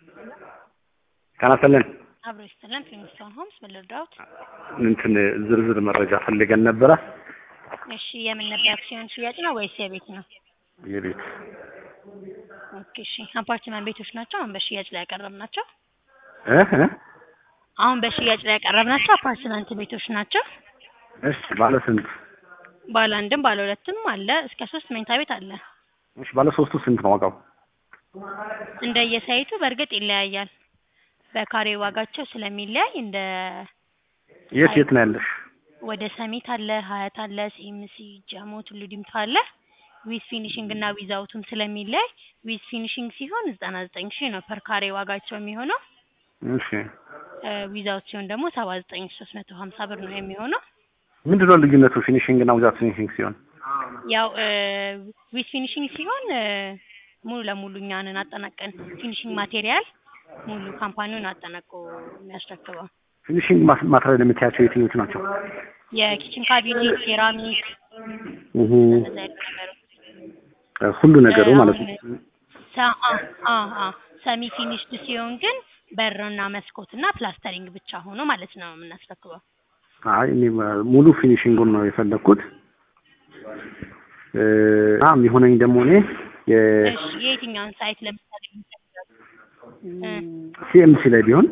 ጤና ይስጥልን። አብሮ ይስጥልን። ፊልምስቶን ሆምስ ምን ልርዳዎት? እንትን ዝርዝር መረጃ ፈልገን ነበረ። እሺ የምን ነበር? አክሲዮን ሽያጭ ነው ወይስ የቤት ነው? የቤት ኦኬ እሺ። አፓርትመንት ቤቶች ናቸው አሁን በሽያጭ ላይ ያቀረብናቸው? እ እ አሁን በሽያጭ ላይ ያቀረብናቸው አፓርትመንት ቤቶች ናቸው። እሺ ባለ ስንት? ባለ አንድም ባለ ሁለትም አለ እስከ ሶስት መኝታ ቤት አለ። እሺ ባለ ሶስቱ ስንት ነው ዋጋው? እንደየሳይቱ በእርግጥ ይለያያል። በካሬ ዋጋቸው ስለሚለያይ እንደ የት የት ነው ያለሽ? ወደ ሰሚት አለ፣ ሀያት አለ፣ ሲኤምሲ፣ ጃሞ፣ ቱሉ ዲምቱ አለ። ዊዝ ፊኒሽንግ እና ዊዝ አውቱም ስለሚለያይ ዊዝ ፊኒሽንግ ሲሆን ዘጠና ዘጠኝ ሺህ ነው ፐር ካሬ ዋጋቸው የሚሆነው። እሺ ዊዝ አውት ሲሆን ደግሞ ሰባ ዘጠኝ ሺህ ሶስት መቶ ሀምሳ ብር ነው የሚሆነው። ምንድን ነው ልዩነቱ ፊኒሽንግ እና ዊዛውት ፊኒሽንግ ሲሆን? ያው ዊዝ ፊኒሽንግ ሲሆን ሙሉ ለሙሉ እኛንን አጠናቀን ፊኒሽንግ ማቴሪያል ሙሉ ካምፓኒውን አጠናቆ የሚያስረክበው ፊኒሽንግ ማትሪያል የምታያቸው የትኞቹ ናቸው? የኪችን ካቢኔት፣ ሴራሚክ እህ እነዛ አይነት ነገሮች ሁሉ ነገሩ ማለት ነው። ሰ- አ አ አ ሰሚ ፊኒሽድ ሲሆን ግን በርና መስኮት እና ፕላስተሪንግ ብቻ ሆኖ ማለት ነው የምናስረክበው። አይ እኔ ሙሉ ፊኒሽንጉን ነው የፈለግኩት። እ አ የሚሆነኝ ደግሞ እኔ የ እሺ የየትኛውን ሳይት ለምሳሌ የሚፈልጋሉ? እ ሲኤምሲ ላይ ቢሆን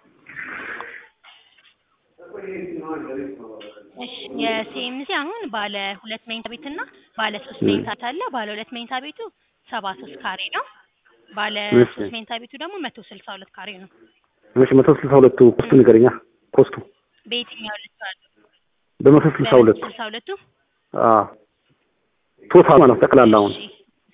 እሺ የሲኤምሲ አሁን ባለ ሁለት መኝታ ቤት እና ባለ ሶስት መኝታ ቤት አለ። ባለ ሁለት መኝታ ቤቱ ሰባ ሶስት ካሬ ነው። ባለ እሺ። ሶስት መኝታ ቤቱ ደግሞ መቶ ስልሳ ሁለት ካሬ ነው። እሺ መቶ ስልሳ ሁለቱ ኮስቱ ንገረኛ። ኮስቱ በየትኛው ልትዋሉ? በመቶ ስልሳ ሁለቱ ስልሳ ሁለቱ አ ቶታል ማለት ነው ጠቅላላውን እሺ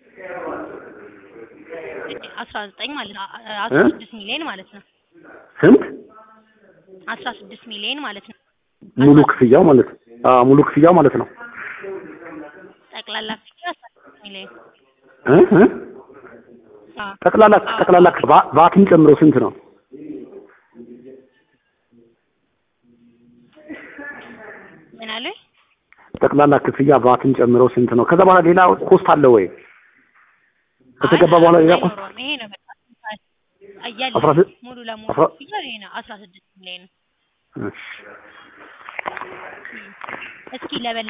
አስራ ዘጠኝ ማለት ነው። አ- አስራ እ? ስድስት ሚሊዮን ማለት ነው። ስንት አስራ ስድስት ሚሊዮን ማለት ነው። ሙሉ ክፍያው ማለት ነው። አ ሙሉ ክፍያው ማለት ነው። ጠቅላላ ክፍያ አስራ ስድስት ሚሊዮን እ እ አዎ። ጠቅላላ ጠቅላላ ቫ- ቫትን ጨምሮ ስንት ነው? ምን አሉኝ? ጠቅላላ ክፍያ ቫትን ጨምሮ ስንት ነው? ከዛ በኋላ ሌላ ኮስት አለ ወይ? ከተገባ አይ፣ በኋላ ሌላ ኮስት አይኖረውም። ይሄ ነው በቃ እያለ አስራ ስድ- ሙሉ ለሙሉ አስራ- ክፍያ ይሄ ነው አስራ ስድስት ሚሊዮን እሺ እስኪ ለበለ